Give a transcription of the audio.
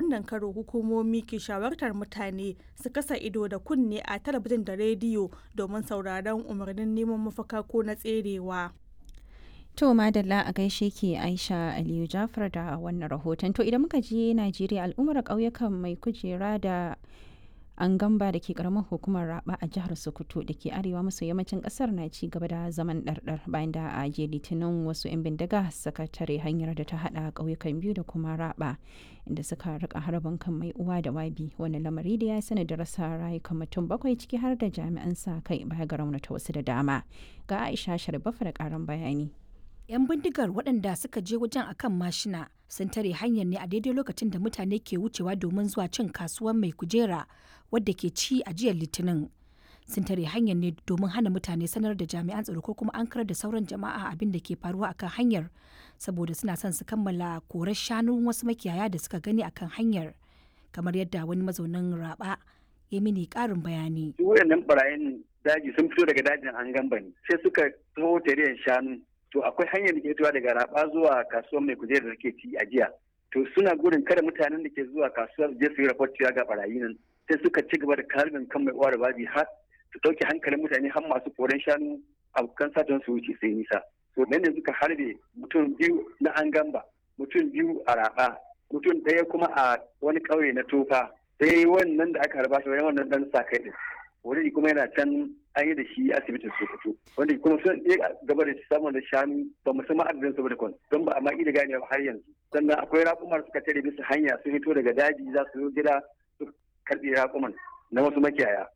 wannan karo hukumomi ke shawartar mutane su kasa ido da kunne a talabijin da rediyo domin sauraron umarnin neman mafaka ko na tserewa. To madalla a gaishe ke Aisha Aliyu Jafar da wannan rahoton. To idan muka je Najeriya al'ummar ƙauyukan mai kujera da an gamba da ke karamar hukumar raba a jihar sokoto da ke arewa maso yammacin kasar na ci gaba da zaman ɗarɗar bayan da a je litinin wasu 'yan bindiga suka tare hanyar da ta hada ƙauyukan biyu da kuma raba inda suka rika harbin kan mai uwa da wabi wani lamari da ya sani da rasa rayukan mutum bakwai ciki har da jami'an sa kai baya ga raunata wasu da dama ga aisha sharbafa da karan bayani 'yan bindigar waɗanda suka je wajen akan mashina sun tare hanyar ne a daidai lokacin da mutane ke wucewa domin zuwa cin kasuwar mai kujera wadda ke ci a jiyar litinin sun tare hanyar ne domin hana mutane sanar da jami'an tsaro ko kuma an karar da sauran jama'a abin da ke faruwa akan hanyar saboda suna son su kammala korar shanun wasu makiyaya da suka gani akan hanyar kamar yadda wani mazaunin raba ya mini karin bayani. wayannan barayin daji sun fito daga dajin an gamba ne sai suka taho tare shanu to akwai hanyar da ke fitowa daga raba zuwa kasuwar mai kujerar da ke ci a jiya to suna gudun kada mutanen da ke zuwa kasuwar je su yi raport ga barayi nan sai suka ci gaba da kalbin kan mai uwa da babi har su ɗauke hankalin mutane har masu koren shanu abokan satan su wuce sai nisa to nan ne suka harbe mutum biyu na an gamba mutum biyu a raba mutum ɗaya kuma a wani ƙauye na tofa sai wannan da aka harba shi wannan dan sa kai din wani kuma yana can an yi da shi asibitin sokoto wanda kuma sun iya gaba da samun da shanu ba mu san adadin su ba da kwan don ba a ma da gane har yanzu sannan akwai raƙumar suka tare bisa hanya sun fito daga daji za su zo gida su karɓi raƙuman na wasu makiyaya